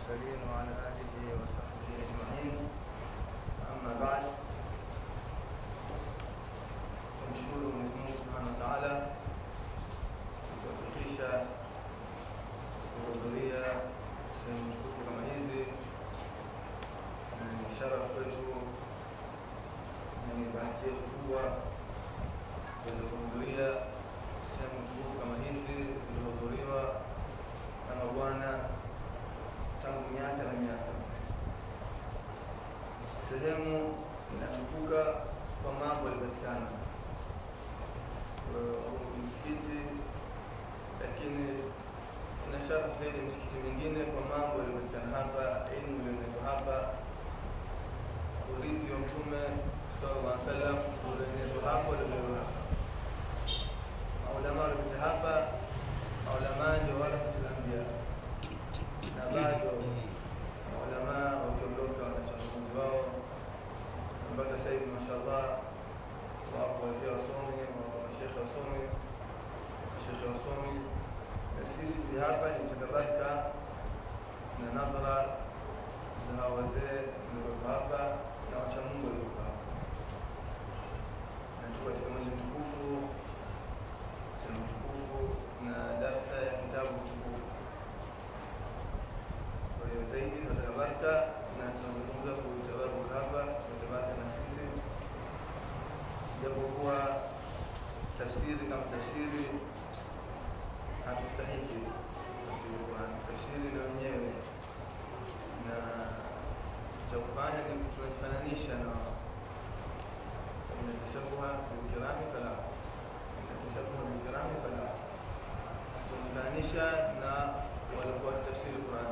المرسلين وعلى آله وصحبه أجمعين أما بعد tumshukuru Mwenyezi Mungu Subhanahu wa Ta'ala kutufikisha kuhudhuria sehemu tukufu kama hizi, na ni ishara kwetu na ni bahati yetu kubwa kuweza kuhudhuria sehemu tukufu kama hizi zilizohudhuriwa na mabwana tangu miaka na miaka. Sehemu inatukuka kwa mambo yalipatikana msikiti, lakini ina sharafu zaidi misikiti mingine kwa mambo yaliyopatikana hapa, elimu iliyoletwa hapa, urithi wa Mtume sallallahu alaihi wasallam ulioenezwa hapo, uliolewa hapa, maulama waliopita hapa, maulama ndio warathul anbiya, na bado maulama wakiondoka wanachangamuzi wao mpaka sasa hivi mashallah wapo wazee wasomi, mashekhe wasomi, mashekhe wasomi. Na sisi pia hapa ni kutaka baraka na nadhara za hawa wazee walioko hapa na wacha Mungu walioko hapa, na tuko katika mwezi mtukufu, sehemu tukufu na darsa ya kitabu kitukufu. Kwa hiyo zaidi tunataka baraka na tunazungumza kuitabaruka hapa, tunatabaraka na sisi japokuwa tafsiri kama tafsiri hatustahiki tafsiri Qur'an, tafsiri na wenyewe na cha kufanya ni tunajifananisha na tashabuha bilkirami fala tashabuha bilkirami fala, tunajifananisha na walikuwa tafsiri Qur'an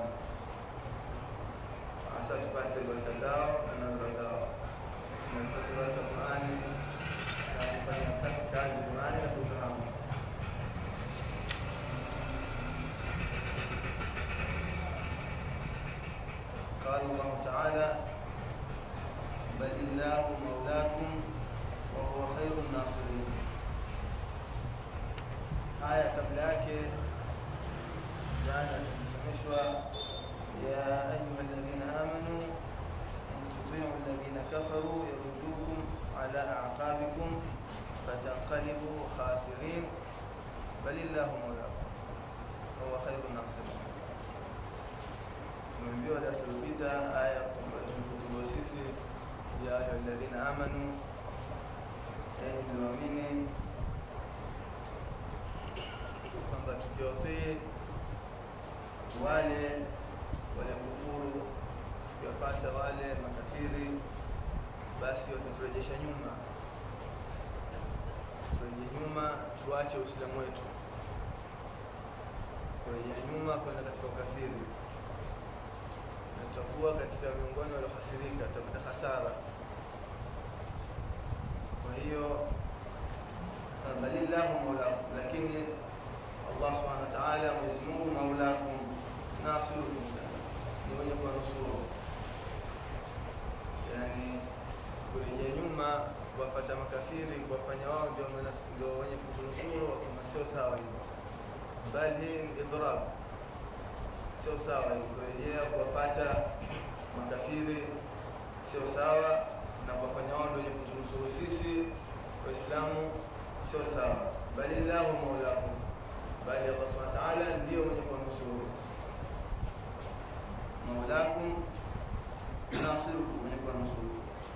hasa tupate baraka zao na nadhara zao na tupate baraka Qur'ani na kufanya kazi Qur'ani na kufahamu. قال الله تعالى بل الله مولاكم وهو خير الناصرين aya kabla yake jana tulisomeshwa ya ayuha alladhina amanu in tutiu alladhina kafaru yaruddukum ala aqabikum fatanqalibu khasirin bal illahu maulakum wahuwa khairu nasirin. Tumeambiwa darasa lililopita aya ambayo tumefutuliwa sisi ya ayuha alladhina amanu, enyi mlioamini, kwamba tukiwatii wale waliokufuru, tukiwapata wale makafiri, basi wataturejesha nyuma kurejea nyuma, tuache Uislamu wetu, kurejea nyuma kwenda katika ukafiri, na tutakuwa katika miongoni waliohasirika, tutapata hasara. Kwa hiyo sasa, balillahu maulakum, lakini Allah subhanahu wa ta'ala, Mwenyezi Mungu maulakum, nasirukum, ni mwenye kuwanusuru, yani kurejea nyuma kuwafata makafiri kuwafanya wao ndio ndio wenye kutunusuru, wakasema sio sawa hivyo, bali hii ni idrab, sio sawa hivyo. Kurejea kuwapata makafiri sio sawa, na kuwafanya wao ndio wenye kutunusuru sisi Waislamu sio sawa, bali lahu maulakum, bali Allah subhanahu wa ta'ala ndio mwenye kuwanusuru. Maulakum nasirukum, mwenye kuwanusuru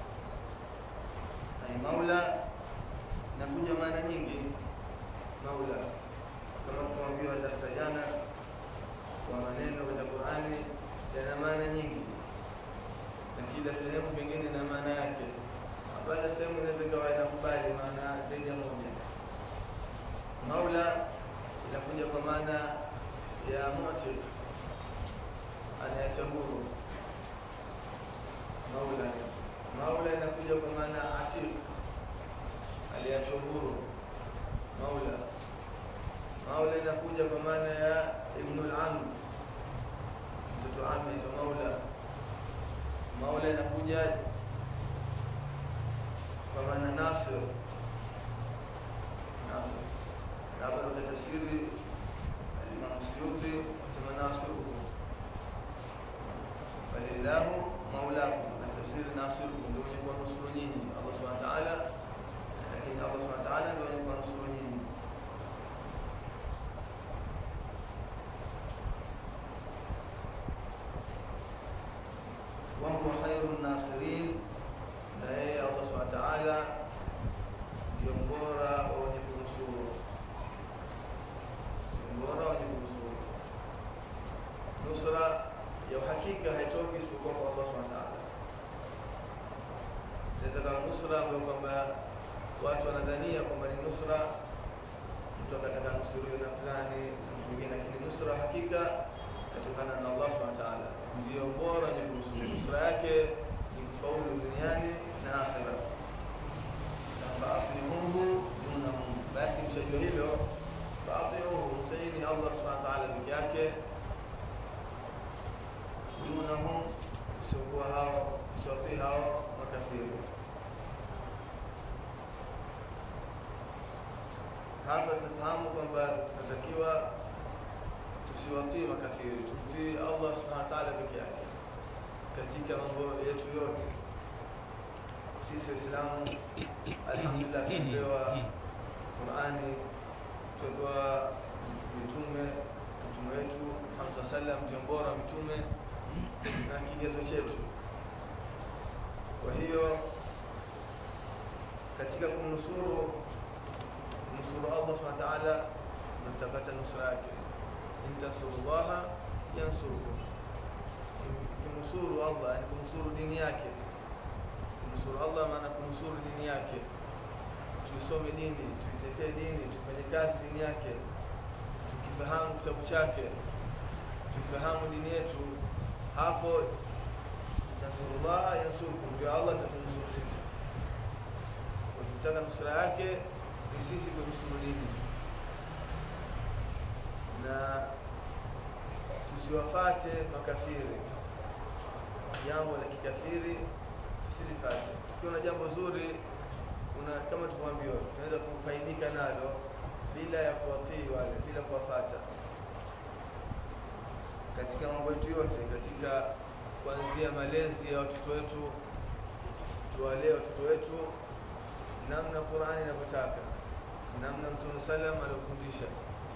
maula inakuja maana nyingi. Maula kama tumeambiwa darasa jana, kwa maneno katika Qur'ani yana maana nyingi, na kila sehemu pengine na maana yake. Hapana sehemu inaweza ikawa inakubali maana zaidi ya moja. Maula inakuja kwa maana ya mu'tiq, anayeacha huru. Maula Maula inakuja kwa maana atiq, aliachwa huru. Maula Maula inakuja kwa maana ya ibnul am, mtoto ami aitwa Maula. Maula inakuja kwa maana nasir, nasir. Hapa katika tafsiri Imam Suyuti sema nasiruhu balillahu maulakum, na tafsiri nasirukum, ndio mwenye kuwanusuru nyinyi Allah subhanahu wa ta'ala, lakini Allah subhanahu wa ta'ala ndio mwenye kuwanusuru nyinyi. wa huwa khairu nasirin, na yeye Allah subhanahu wa ta'ala ndio mbora wa wenye kunusuru, ndio mbora wa wenye kunusuru. Nusra ya uhakika haitoki isipokuwa kwa Allah subhanahu wa ta'ala. Inaweza kuwa nusra ambayo kwamba watu wanadhania kwamba ni nusra, mtu akataka nusuriwe na fulani na mtu mwingine, lakini nusra hakika kutokana na Allah subhanahu wa ta'ala, ndio bora wenye kunusuru. Nusra yake ni kufaulu duniani na akhira. faatiuhu dunahum, basi mshajua hilo, faatiuhu, msajini Allah subhanahu wa ta'ala peke yake, dunahum, siokuwa hao siwatii hao makafiri. Hapa tunafahamu kwamba tunatakiwa tusiwatii makafiri, tumtii Allah subhanahu wa ta'ala peke yake katika mambo yetu yote. Sisi Waislamu alhamdulillah tumepewa Qurani, tumepewa mitume, mtume wetu Muhammad sallallahu alaihi wasallam ndio bora mtume na kigezo chetu. Kwa hiyo katika kumnusuru kumnusuru Allah subhanahu wa ta'ala, mtapata nusra yake. In tansurullaha yansurukum, kumnusuru Allah ni kumnusuru dini yake kumnusuru Allah maana kunusuru dini yake. Tuisome dini, tuitetee dini, tufanye kazi dini yake, tukifahamu kitabu chake, tukifahamu dini yetu, hapo tansurullaha yansurukum, ndio Allah atatunusuru sisi. Ukitaka nusura yake ni sisi kunusuru dini, na tusiwafate makafiri, jambo la kikafiri tusilifate. Tukiona jambo zuri una kama tulivyoambiwa, tunaweza kufaidika nalo bila ya kuwatii wale, bila kuwafata katika mambo yetu yote, katika kuanzia malezi ya watoto wetu, tuwalee watoto wetu namna Qur'ani inavyotaka, namna Mtume salam aliofundisha.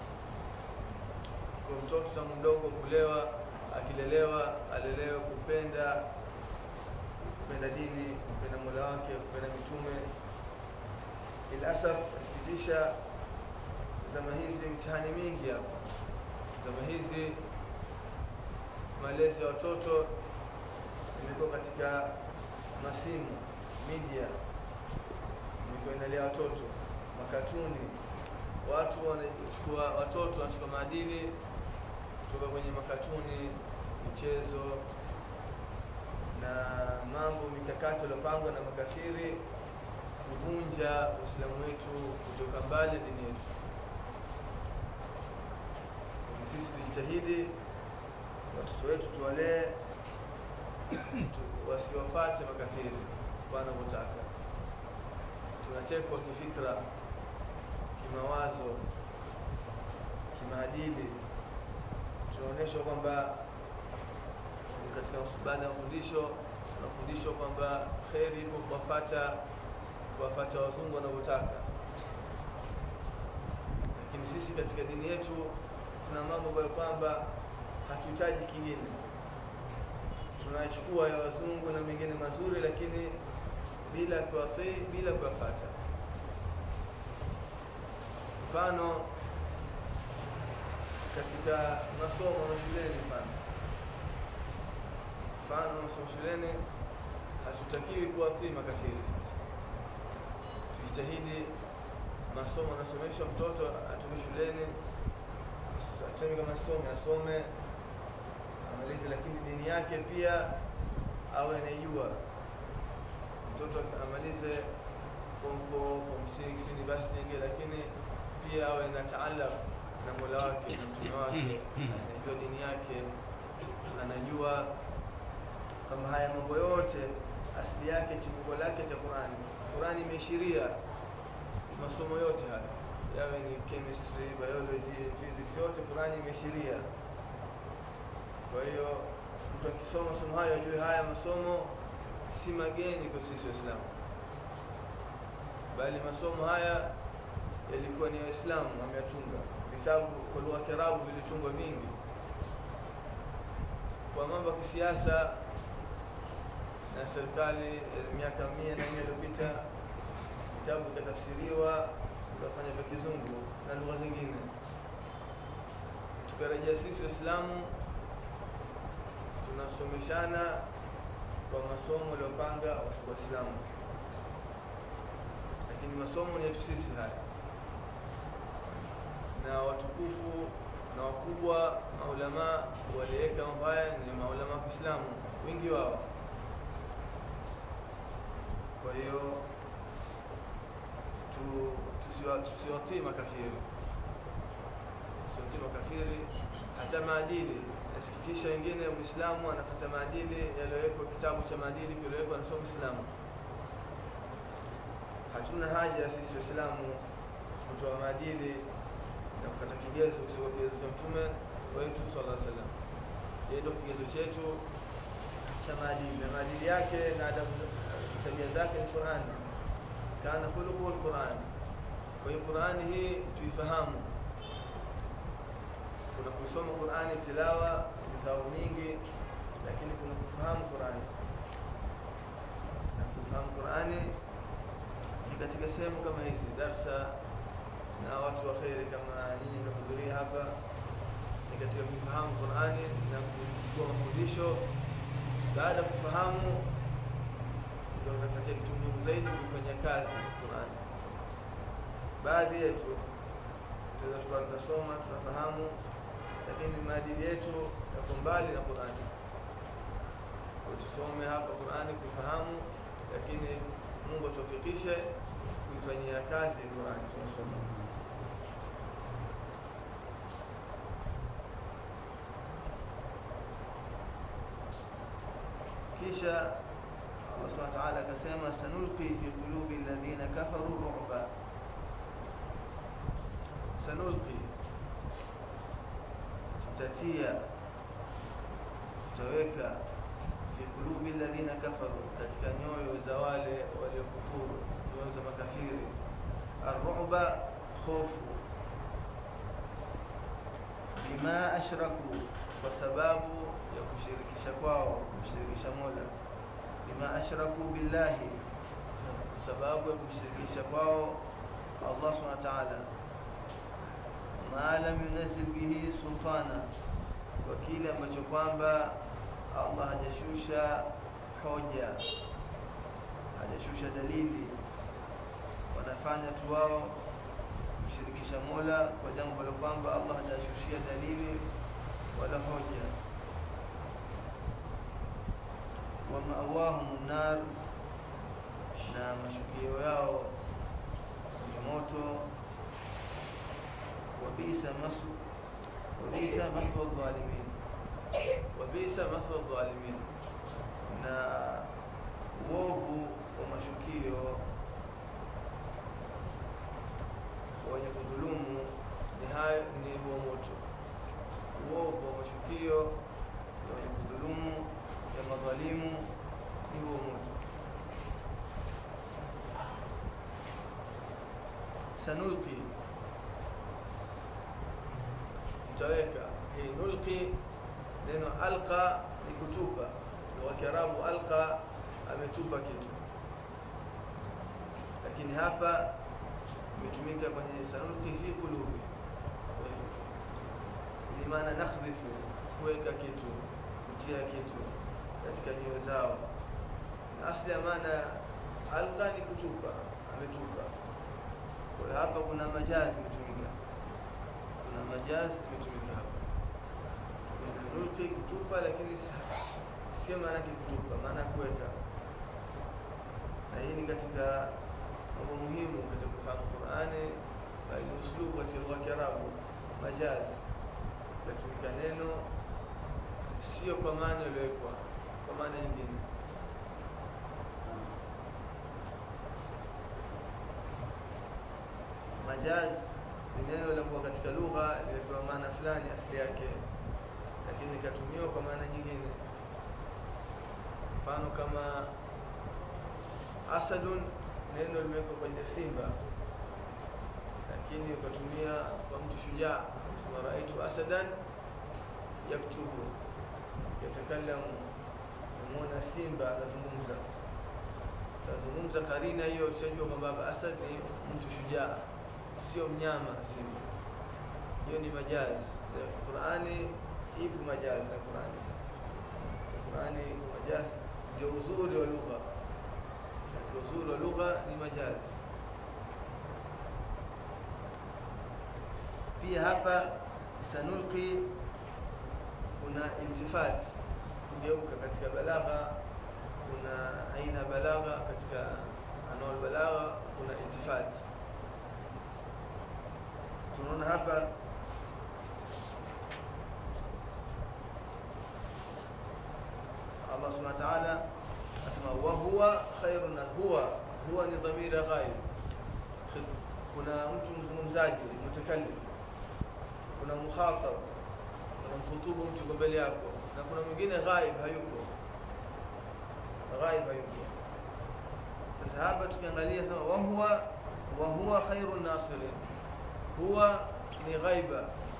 Kwa mtoto tangu mdogo kulewa, akilelewa alelewe kupenda kupenda dini, kupenda mola wake, kupenda mitume. Ilasaf, nasikitisha, zama hizi mtihani mingi hapa, zama hizi malezi ya watoto imekuwa katika masimu media, imekuwa inalea watoto makatuni. Watu wanachukua watoto wanachukua maadili kutoka kwenye makatuni, michezo na mambo mikakati iliyopangwa na makafiri kuvunja Uislamu wetu kutoka mbali dini yetu. Sisi tujitahidi watoto wetu tuwalee, tu- wasiwafate makafiri wanavyotaka. Tunachekwa kifikra, kimawazo, kimaadili, tunaonyeshwa kwamba katika baada ya mafundisho tunafundishwa kwamba kheri ipo kuwafata kuwafata wazungu wanavyotaka, lakini sisi katika dini yetu tuna mambo ambayo kwamba hatuhitaji kingine, tunachukua ya wazungu na mengine mazuri, lakini bila kuwatii, bila kuwafata. Mfano katika masomo mashuleni, mfano mfano masomo shuleni, hatutakiwi kuwatii makafiri. Sisi tujitahidi, masomo anasomeshwa mtoto atoke shuleni, asome kama asome asome amalize, lakini dini yake pia awe anaijua. Mtoto amalize form 4, form 6, university ingie, lakini pia awe na taalaq na Mola wake na mtume wake, anajua dini yake, anajua kama haya mambo yote asili yake chimbuko lake cha Qurani. Qurani imeishiria masomo yote haya, yawe ni chemistry, biology, physics, yote Qurani imeishiria. Kwa hiyo mtu akisoma masomo hayo ajue haya masomo si mageni kwa sisi Waislamu, bali masomo haya yalikuwa ni Waislamu wameyatunga. Vitabu kwa lugha ya Kiarabu vilitungwa vingi kwa mambo ya kisiasa na serikali eh, miaka mia na nne iliyopita vitabu vikatafsiriwa vikafanya vya kizungu na lugha zingine, tukarejea sisi Waislamu tunasomeshana kwa masomo waliopanga Waislamu, lakini masomo ni yetu sisi haya, na watukufu na wakubwa maulama waliweka mambo haya ni maulama wa Kiislamu wengi wao. Kwa hiyo tu- tusiwa- tusiwatii makafiri, tusiwatii makafiri hata maadili. Nasikitisha wengine, Muislamu anafuata maadili yaliyowekwa, kitabu cha maadili kiliwekwa na sio Muislamu. Hatuna haja sisi Waislamu kutoa maadili na kupata kigezo kutoka kigezo cha Mtume wetu sallallahu alaihi wasallam. Yeye ndio kigezo chetu cha maadili, na maadili yake na adabu, tabia zake ni Qur'ani, kana khuluquhu al-Qur'an. Kwa hiyo Qur'ani hii tuifahamu, kuna kusoma Qur'ani tilawa ni sababu nyingi, lakini kuna kufahamu Qur'ani na kufahamu Qur'ani ni katika sehemu kama hizi darsa na watu wa kheri kama nyinyi mnahudhuria hapa, ni katika kufahamu Qur'ani na kuchukua mafundisho. Baada ya kufahamu, ndio unapatia kitu muhimu zaidi, kufanya kazi Qur'ani. Baadhi yetu tunaweza tukawa tunasoma tunafahamu, lakini maadili yetu yako mbali na Qur'ani. Kwa hiyo tusome hapa Qur'ani kufahamu, lakini Mungu atuwafikishe kuifanyia kazi Qur'ani tunasoma. kisha Allah subhanahu wa ta'ala akasema sanulqi fi qulubi alladhina kafaru ru'ba, sanulqi, tutatia tutaweka fi qulubi alladhina kafaru, katika nyoyo za wale waliokufuru, nyoyo za makafiri, arru'ba, khofu, bima ashraku, kwa sababu ya kushirikisha kwao, kumshirikisha Mola, bima ashraku billahi, kwa sababu ya kumshirikisha kwao Allah subhanahu wa ta'ala, ma lam yunazil bihi sultana, kwa kile ambacho kwamba Allah hajashusha hoja, hajashusha dalili, wanafanya tu wao kumshirikisha Mola kwa jambo ambalo kwamba Allah hajashushia dalili wala hoja wa ma'awahum nar, na mashukio yao ni moto. Wa bisa masu wa bisa maswa dhalimin, wa bisa maswa dhalimin, na uovu wa mashukio wenye kudhulumu ni hayo ni huo moto. Uovu wa mashukio ya wenye kudhulumu ya madhalimu ni huo moto. Sanulqi, tutaweka hii nulqi. Neno alqa ni kutupa, kwa Kiarabu alqa, ametupa kitu, lakini hapa imetumika kwenye sanulqi fi qulubi, ni maana nakhdhifu, kuweka kitu, kutia kitu katika nyoyo zao. Na asli ya maana alqa ni kutupa, ametupa. Kwa hiyo hapa kuna majazi imetumika, kuna majazi imetumika hapa, nulqi kutupa, lakini sio maana yake kutupa, maana ya kuweka. Na hii ni katika mambo muhimu katika kufahamu Qur'ani, bali uslubu katika lugha ya Kiarabu, majazi inatumika neno sio kwa maana iliyowekwa, kwa maana nyingine. Majaz ni neno la kuwa katika lugha limepewa maana fulani asili yake, lakini ikatumiwa kwa maana nyingine. mfano kama asadun neno limewekwa kwenye simba lakini ukatumia kwa mtu shujaa sema raaitu asadan yaktubu yatakalamu umeona simba anazungumza tazungumza karina hiyo ushajua kwamba hapa asad ni mtu shujaa sio mnyama simba hiyo ni majazi qurani ipo majazi na qurani qurani iko majazi ndio uzuri wa lugha katika uzuri wa lugha ni majazi pia hapa sanulqi kuna iltifat kugeuka katika balagha kuna aina balagha katika anwal balagha kuna iltifat tunaona hapa Allah subhanahu wa ta'ala asema wa huwa khairun huwa huwa ni dhamira ghaib kuna mtu mzungumzaji mutakallim kuna mukhatab kuna mkhutubu mtu kwa mbele yako na kuna mwingine ghaib hayupo ghaib hayupo sasa hapa tukiangalia sema wa huwa wa huwa khairun nasirin huwa ni ghaiba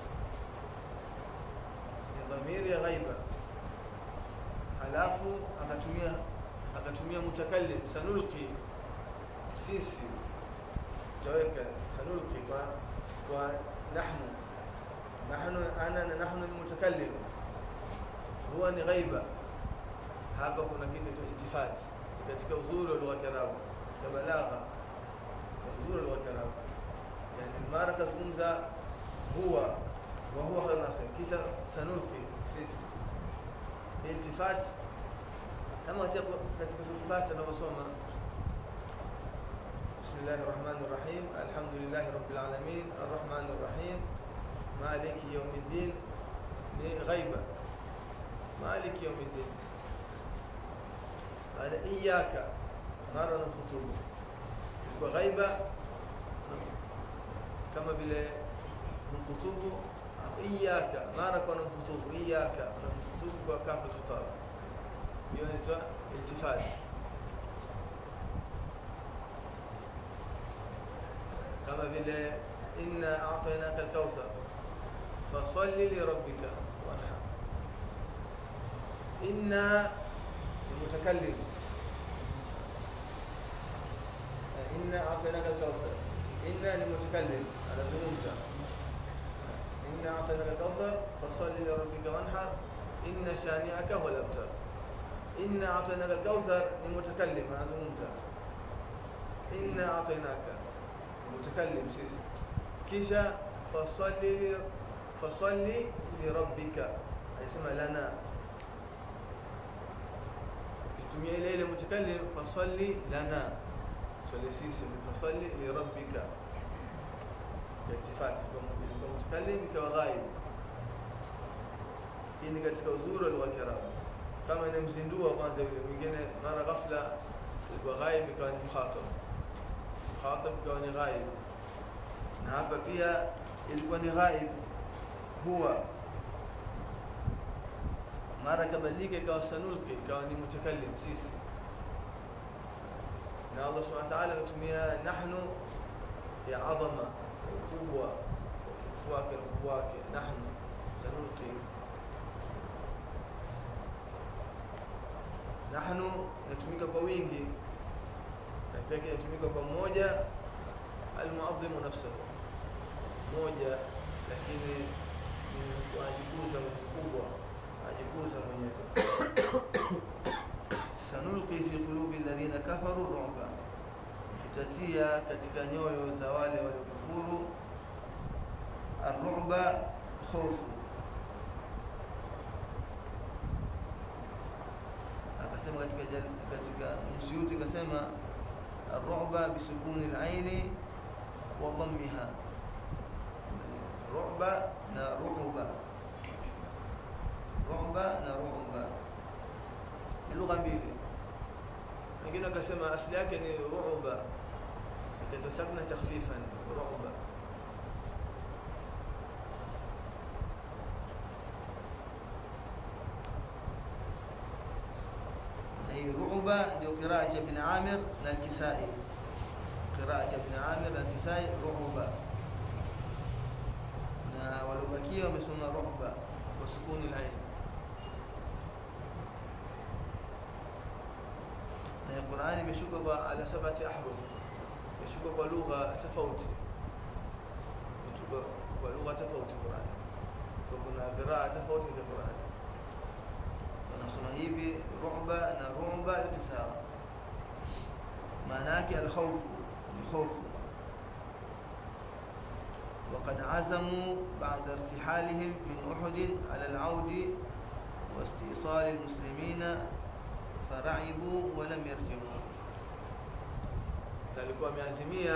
ni dhamiri ya ghaiba halafu akatumia akatumia mutakallim sanulqi sisi tutaweka sanulqi kwa kwa nahnu nahnu ana na nahnu almutakallim huwa ni ghaiba hapa kuna kitu cha iltifat katika uzuri wa lugha ya Kiarabu katika balagha uzuri wa lugha ya Kiarabu yani mara kazungumza huwa wa huwa khairu nasir kisha sanulqi sisi iltifat kama katika sifat anavyosoma بسم الله الرحمن الرحيم الحمد لله رب العالمين الرحمن الرحيم مالك يوم الدين غيبة مالك يوم الدين هذا إياك مرة الخطوبة وغيبة كما بلا من خطوبة إياك مرة كنا خطوبة إياك من خطوبة وكاف الخطاب يونيتوا التفات كما بلا إنا أعطيناك الكوثر فصل لربك وانحر إنا المتكلم إنا أعطيناك الكوثر إنا المتكلم على ذنوبك إنا أعطيناك الكوثر فصل لربك وانحر إن شانئك هو الأبتر إنا أعطيناك الكوثر المتكلم على ذنوبك إنا أعطيناك المتكلم سيسي كيشا فصلي فصلي لربك يسمى لنا kitumia ile ile mutakallim fasalli lana swali sisi fasalli li rabbika iltifati kwa mutakallim ikawa ghaib hii ni katika uzuri wa lugha ya Kiarabu kama inamzindua kwanza yule mwingine mara ghafla ilikuwa ghaib ikawa ni mukhatab mukhatab ikawa ni ghaib na hapa pia ilikuwa ni ghaib huwa mara kabadilika ikawa sanulqi ikawa ni mutakallim sisi na Allah subhanahu wa ta'ala ametumia nahnu ya adhama ukubwa utukufu wake na ukubwa wake nahnu sanulqi nahnu inatumika kwa wingi na pia inatumika kwa mmoja almuadhimu nafsahu moja lakini ni kuajikuza mkubwa ajikuza mwenyewe sanulqi fi qulubi alladhina kafaru ru'ba tutatia katika nyoyo za wale waliokufuru arru'ba khofu akasema katika katika msuyuti akasema arru'ba bisukuni al-aini wa dhammiha ru'ba na ru'ba ru'ba na ru'ba ni lugha mbili wengine wakasema asili yake ni ru'ba ikaitwa sakna takhfifan ru'ba hii ru'ba ndio qiraa cha ibn Amir na al-Kisai qiraa cha ibn Amir na al-Kisai ru'ba na waliobakia wamesoma ru'ba kwa sukuni al-ain na Qur'ani imeshuka kwa ala sabati ahruf imeshuka kwa lugha tofauti imeshuka kwa lugha tofauti Qur'ani kwa kuna qiraa tofauti za Qur'ani wanasoma hivi ru'ba na ru'ba yote sawa maana yake alkhawfu ni hofu وقد عزموا بعد ارتحالهم من أحد على العود واستئصال المسلمين فرعبوا ولم يرجعوا alikuwa ameazimia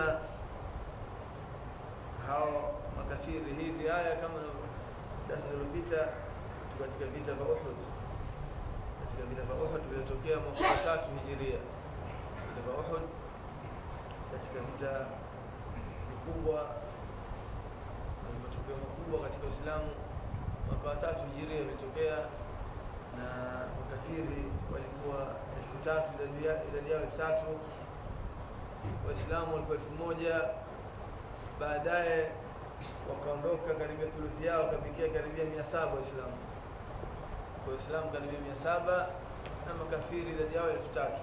hao makafiri hizi aya kama darasa lililopita katika vita vya Uhud katika vita vya Uhud vilivyotokea mwaka wa tatu hijiria vita vya Uhud katika vita vikubwa na matukio makubwa katika Uislamu mwaka wa tatu hijiria vilitokea na makafiri walikuwa elfu tatu idadi ya- idadi yao elfu tatu waislamu walikuwa elfu moja baadaye wakaondoka karibia thuluthi yao wakafikia karibia mia saba waislamu kwa waislamu karibia mia saba na makafiri idadi yao elfu tatu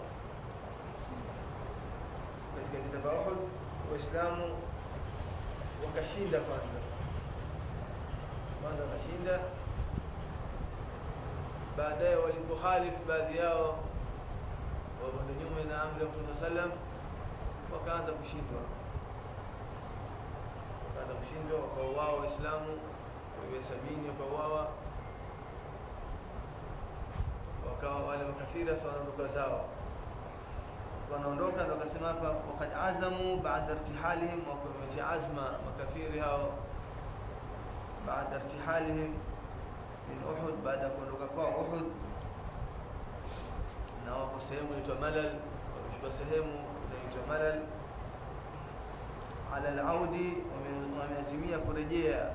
katika vita vya Uhud waislamu wakashinda kwanza kwanza wakashinda baadaye walipokhalifu baadhi yao wakwenda nyume na amri ya Mtume sallam wakaanza kushindwa wakaanza kushindwa wakauawa waislamu karibia sabini wakauawa wakawa wale makafiri sasa wanaondoka zao wanaondoka ndo akasema hapa wakad azamu baada irtihalihim wametia azma makafiri hao baada irtihalihim min Uhud baada ya kuondoka kwao Uhud na wako sehemu inaitwa Malal wamechukua sehemu inaitwa Malal ala al-audi wame- wameazimia kurejea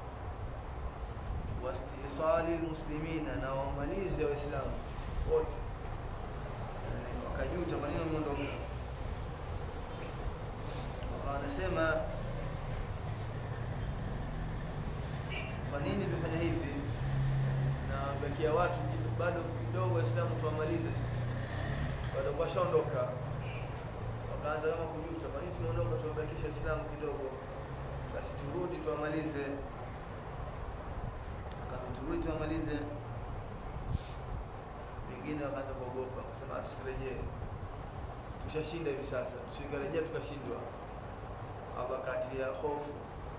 wastisali muslimina na wamalize waislamu wote Yani, wakajuta kwa nini wameondoka wakawa wanasema kwa nini tumefanya hivi na bakia watu kido- bado kidogo waislamu tuwamalize sisi bado washaondoka wakaanza kama kujuta kwa nini tumeondoka tuwabakisha waislamu kidogo basi turudi tuwamalize Wakaanza turudi tuwamalize wengine wakaanza kuogopa kusema "Ah, tusirejee tushashinda hivi sasa tusikarejea tukashindwa Allah kati ya hofu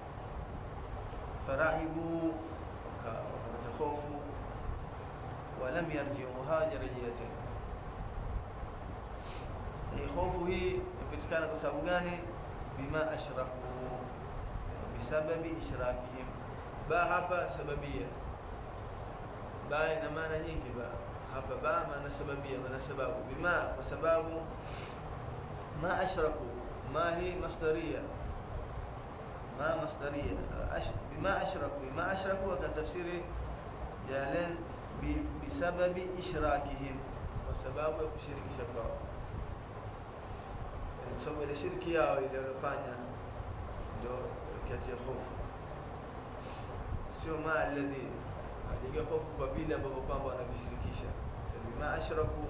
farahibu waka- wakapata hofu walam yarjiu hawajarejea tena hii hofu hii imepatikana kwa sababu gani bima ashraku bisababi ishrakihim ba hapa sababia ba ina maana nyingi ba hapa ba maana sababia maana sababu bima kwa sababu ma ashraku ma hi masdaria ما مصدرية أش... بما أشركوا بما أشركوا وكتفسير جالين ب... بسبب إشراكهم وسبب يشرك شفاء sababu ile shirki yao iliyofanya ndio kiatia hofu sio ma alladhi ajiga hofu kwa vile ambavyo kwamba wanavishirikisha bima ashraku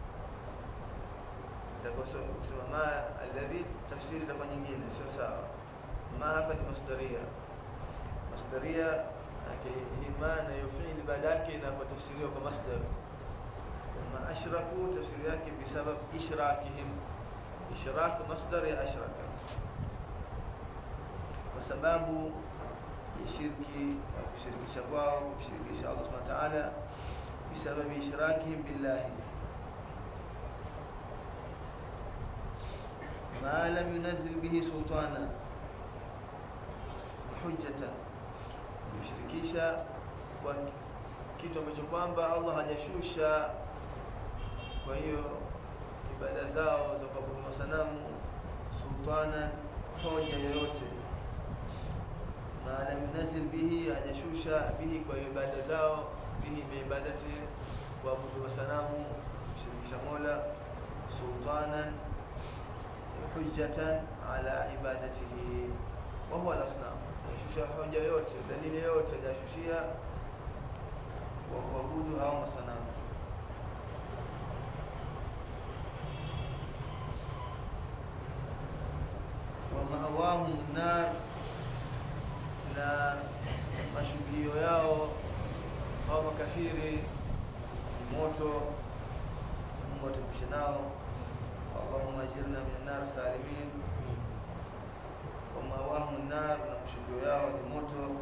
itakuwa sio kusema ma alladhi tafsiri itakuwa nyingine sio sawa ma hapa ni masdaria masdaria yake hii ma nayo fiili baada yake inapotafsiriwa kwa masdar ma ashraku tafsiri yake bisabab ishrakihim ishrak masdar ya ashraka kwa sababu ya shirki au kushirikisha kwao kushirikisha Allah subhanahu wa ta'ala bisababi ishrakihim billahi ma lam yunazil bihi sultana hujjatan kushirikisha kwa kitu ambacho kwamba Allah hajashusha kwa hiyo ibada zao za kuabudu masanamu sultana hoja yoyote ma lam yunazil bihi hajashusha bihi kwa ibada zao bihi biibadati kuabudu masanamu kumshirikisha Mola sultanan hujjatan ala ibadatihi wa huwa al-asnam, kushusha hoja yote, dalili yote hajashushia kwa kuabudu hao masanamu. wa ma'awahum nar, na mashukio yao hao makafiri moto. Mungu atuepushe nao. Allahumma ajirna min nar salimin. Wa ma'awahum nar, na mashukio yao ni moto.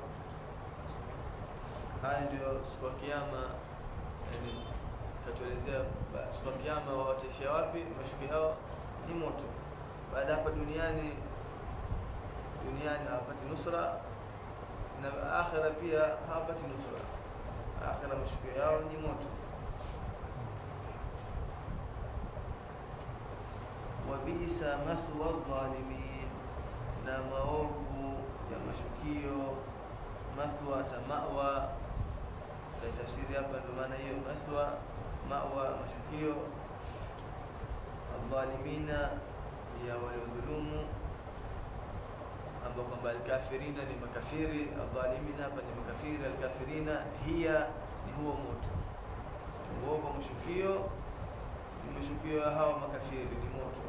Haya ndio siku ya Kiyama, yani katuelezea ba- siku ya Kiyama wataishia wapi? Mashukio yao ni moto. Baada ya hapa duniani duniani hawapati nusra na akhira pia hawapati nusra. Akhira mashukio yao ni moto. wa bi'sa mathwa dhalimin, na maovu ya mashukio. Mathwa sa mawa tafsiri hapa, ndio maana hiyo mathwa, mawa, mashukio. Adhalimina ya waliodhulumu ambao kwamba alkafirina ni makafiri, adhalimina hapa ni makafiri, alkafirina hiya ni huo moto. Uovu wa mashukio ni mashukio ya hawa makafiri, ni moto.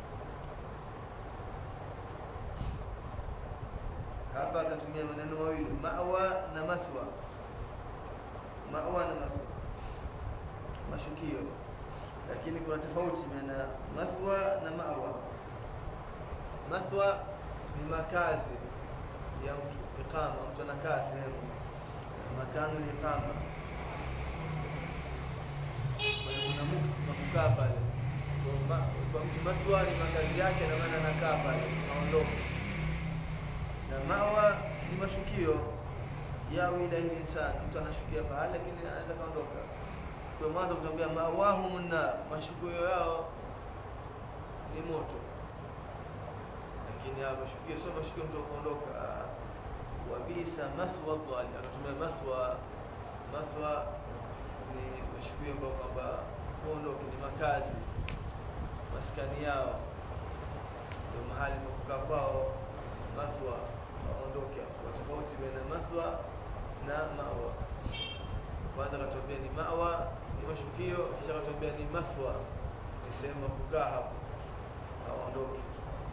Hapa akatumia maneno mawili, mawa na mathwa. Mawa na mathwa, mashukio, lakini kuna tofauti baina mathwa na mawa. Mathwa ni makazi ya mtu, iqama. Mtu anakaa sehemu, makanu liqama, kuna mukti kwa kukaa pale. Kwa ma- Kwa mtu mathwa ni makazi yake, na maana anakaa pale, aondoke. Na mawa ni mashukio, yawi ilahi linsani, mtu anashukia pahali, lakini anaweza kaondoka. Kwa mwanzo kutambia mawahum nar, mashukio yao ni moto lakini haya mashukio sio mashukio mtu kuondoka. Wabisa mathwa dhalim, akatumia mathwa. Mathwa ni mashukio ambayo kwamba kuondoka ni makazi, maskani yao, ndio mahali pa kukaa kwao. Mathwa waondoke hapo. Kwa tofauti baina mathwa na mawa. Kwanza akatuambia ni mawa ni mashukio, kisha akatuambia ni mathwa ni sehemu ya kukaa hapo, hawaondoki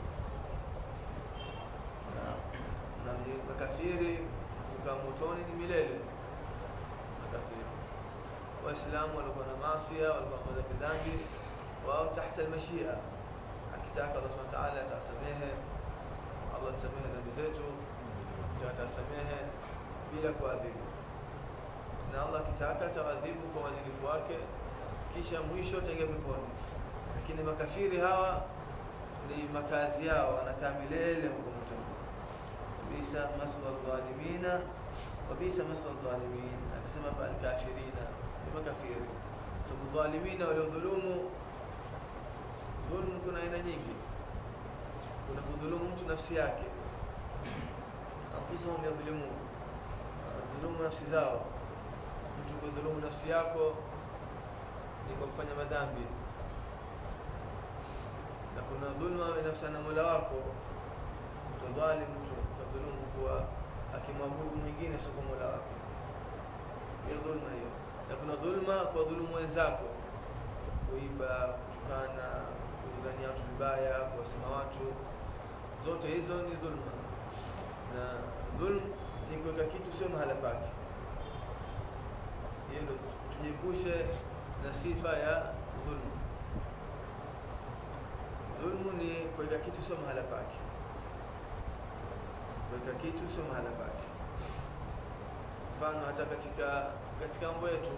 na na ni- makafiri kukaa motoni ni milele. Makafiri Waislamu walikuwa na maasia, walikuwa na madhambi dhambi, wao tahta almashia. Akitaka Allah subhanahu wa ta'ala atasamehe, Allah atasamehe dhambi zetu, Akitaka atasamehe bila kuadhibu, na Allah akitaka ataadhibu kwa uadilifu wake, kisha mwisho ataingia peponi. Lakini makafiri hawa ni makazi yao, wanakaa milele huko motoni. Bisa maswa dhalimina wa bisa maswa dhalimin, akasema hapa alkafirina ni makafiri. Sababu dhalimina waliodhulumu, dhulmu kuna aina nyingi. Kuna kudhulumu mtu nafsi yake, anfusahum yadhlimun, dhulumu nafsi zao. Mtu kudhulumu nafsi yako ni kwa kufanya madhambi na kuna dhulma inafsana na Mola wako. Utadhalimu mtu kadhulumu kuwa akimwabudu mwingine sio kwa Mola wake, hiyo dhulma hiyo. Na kuna dhulma kwa dhulumu wenzako, kuiba, kutukana, kudhania watu vibaya, kuwasema watu, zote hizo ni dhulma. Na dhulm ni kuweka kitu sio mahala pake. Hiyo ndio tujiepushe na sifa ya dhulma. Dhulmu ni kuweka kitu sio mahala pake, kuweka kitu sio mahala pake. Mfano hata katika katika mambo yetu,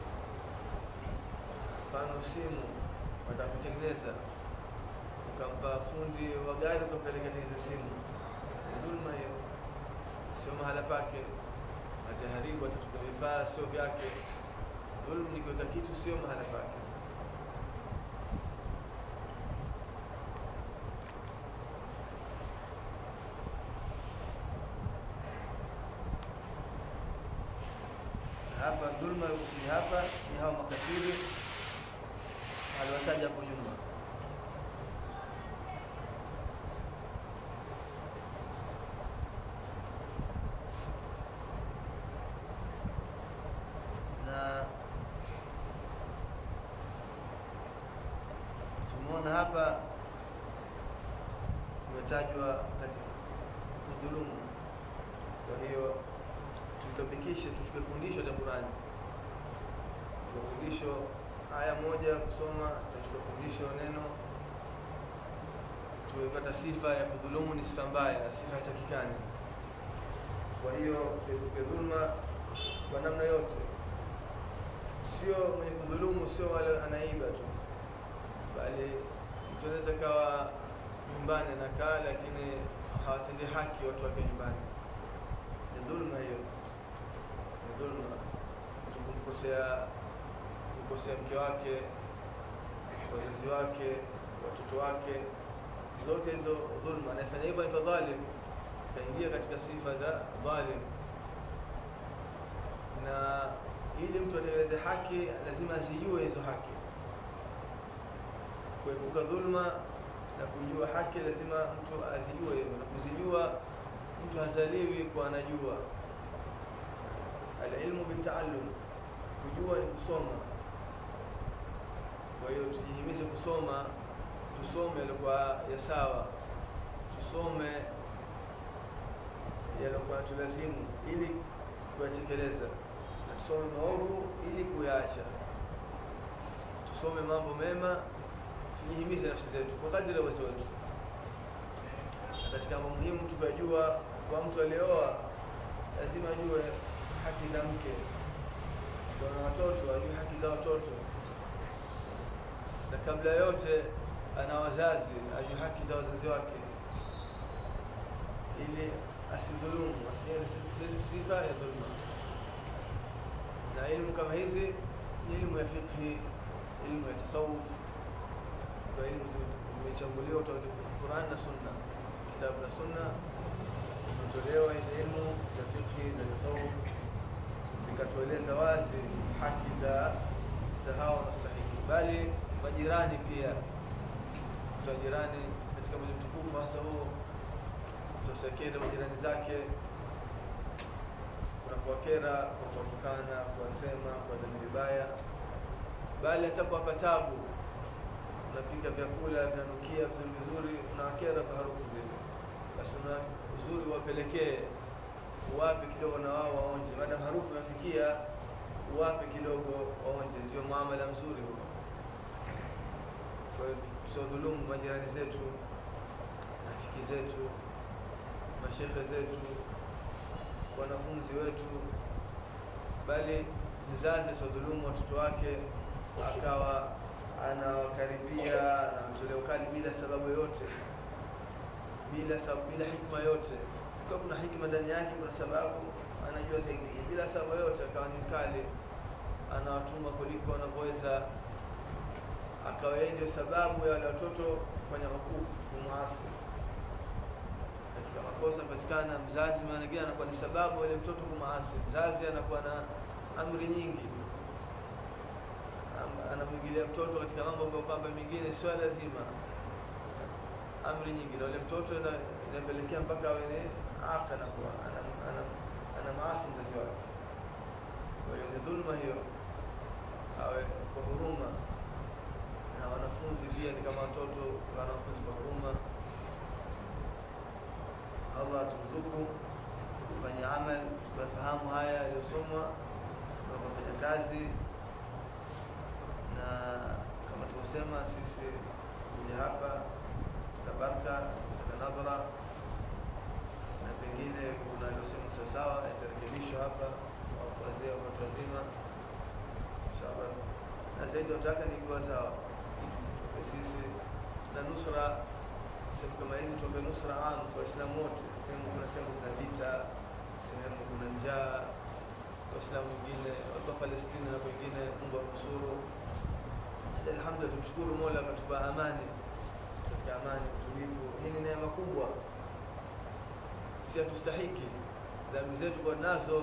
mfano simu wataka kutengeneza, ukampa fundi wa gari ukampeleka tengeneza simu, ni dhulma hiyo, sio mahala pake, ataharibu, atatupa vifaa sio vyake. Dhulmu ni kuweka kitu sio mahala pake. hapa dhulma alikusudia hapa ni hao makafiri aliwataja hapo nyuma. na tumeona hapa umetajwa katika kudhulumu. Kwa hiyo tutapikishe, tuchukue fundisho la Qur'ani, tuchukue fundisho aya moja kusoma, tutachukua fundisho neno, tumepata sifa ya kudhulumu ni sifa mbaya, sifa haitakikani. Kwa hiyo tuepuke dhulma kwa namna yote, sio mwenye kudhulumu, sio wale anaiba tu, bali mtu anaweza kawa nyumbani anakaa, lakini hawatendi haki watu wake nyumbani. Ni dhulma hiyo, ni dhulma. Mtu kumkosea kumkosea mke wake, wazazi wake, watoto wake, zote hizo dhulma. Anayefanya hivyo anaitwa dhalim, kaingia katika sifa za dhalim na ili mtu atekeleze haki lazima azijue hizo haki. Kuepuka dhulma na kujua haki lazima mtu azijue hivyo, na kuzijua mtu hazaliwi kwa anajua. Alilmu bitaallum, kujua ni kusoma. Kwa hiyo tujihimize kusoma, tusome yaliokuwa ya sawa, tusome yaliokuwa tulazimu ili kuyatekeleza na tusome maovu ili kuyaacha. Tusome mambo mema, tujihimize nafsi zetu kwa kadri ya uwezo wetu. Na katika mambo muhimu tukajua, kwa mtu aliyeoa lazima ajue haki za mke, kwa na watoto ajue haki za watoto, na kabla yote ana wazazi, ajue haki za wazazi wake ili asidhulumu, asiwe sifa ya dhulma na ilmu kama hizi ni ilmu ya fiqhi, ilmu ya tasawuf, ndio ilmu zimechambuliwa kutoka Qur'an na Sunna, kitabu na Sunna zimetolewa hizi ilmu za fiqhi za tasawuf, zikatueleza wazi haki za za hawa wanastahiki, bali majirani pia, mtu wa jirani katika mwezi mtukufu hasa huo, tusiakende majirani zake na kuwakera kwa kuwatukana, kuwasema, kuwadhani vibaya, bali hata kuwapa tabu. Unapika vyakula vinanukia vizuri vizuri, unawakera kwa harufu zile, basi una uzuri uwapelekee, uwape kidogo na wao waonje. Maadamu harufu inafikia, uwape kidogo waonje, ndio muamala mzuri huo. Kwa hiyo tusiwadhulumu majirani zetu, rafiki zetu, mashekhe zetu wanafunzi wetu, bali mzazi asidhulumu watoto wake akawa anawakaribia na kutolea ukali bila sababu yoyote, bila sababu, bila hikma yote. Kwa kuna hikma ndani yake, kuna sababu anajua zaidi, bila sababu yote akawa ni mkali, anawatuma kuliko wanavyoweza, akawa yeye ndio sababu ya wale watoto kufanya makufu, kumwasi katika makosa patikana mzazi, maana nyingine anakuwa ni sababu ile mtoto kumaasi. Mzazi anakuwa na amri nyingi, anamwingilia mtoto katika mambo ambayo kwamba mengine sio lazima, amri nyingi, na ule mtoto inapelekea mpaka awe ni aka na kuwa ana maasi mzazi wake. Kwa hiyo ni dhulma hiyo, awe kwa huruma, na wanafunzi pia ni kama watoto, wanafunzi kwa huruma Allah aturuzuku kufanya amal, tukafahamu haya yaliyosomwa na kufanya kazi, na kama tulivyosema, sisi kuja hapa tukabaraka tutaka nadhara, na pengine kuna yaliyosema sawasawa yatarekebishwa hapa wazee wa watu wazima inshallah, na zaidi wataka ni kuwa sawa sisi na nusra sehemu kama hizi tuombe nusra am kwa Waislamu wote. Sehemu kuna sehemu zina vita, sehemu kuna njaa, Waislamu wengine watu wa Palestina na wengine, Mungu akunusuru. Alhamdulillah, tumshukuru Mola akatupa amani, katika amani, utulivu. Hii ni neema kubwa, si hatustahiki dhambi zetu kwa nazo,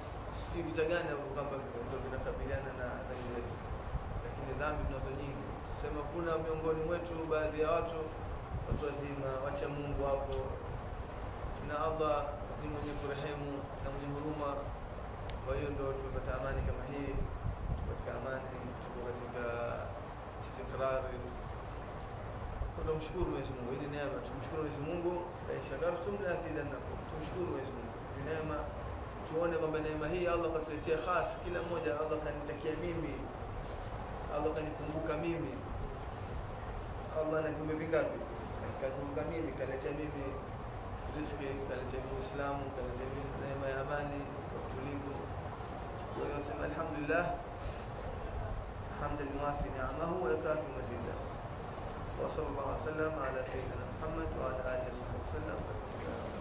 sijui vita gani kwamba ndio vinakabiliana na dhambi zetu, lakini dhambi tunazo nyingi, sema kuna miongoni mwetu baadhi ya watu watu wazima wacha Mungu hapo, na Allah ni mwenye kurehemu na mwenye huruma. Kwa hiyo ndo tumepata amani kama hii, katika amani, tuko katika istikrari. Tunamshukuru Mwenyezi Mungu, hii ni neema. Tumshukuru Mwenyezi Mungu, la in shakartum la azidannakum. Tumshukuru Mwenyezi Mungu, hizi neema tuone kwamba neema hii Allah katuletea khas, kila mmoja Allah kanitakia mimi, Allah kanikumbuka mimi. Allah na viumbe vingapi? Kakumbuka mimi, kaletea mimi riziki, kaletea mimi Uislamu, kaletea mimi neema ya amani, utulivu. Kwa hiyo sema alhamdulillah, hamdan yuwafi ni'amahu wa yukafi mazida. Wa sallallahu alaihi wasallam ala sayyidina Muhammad wa ala alihi wa sahbihi wasallam.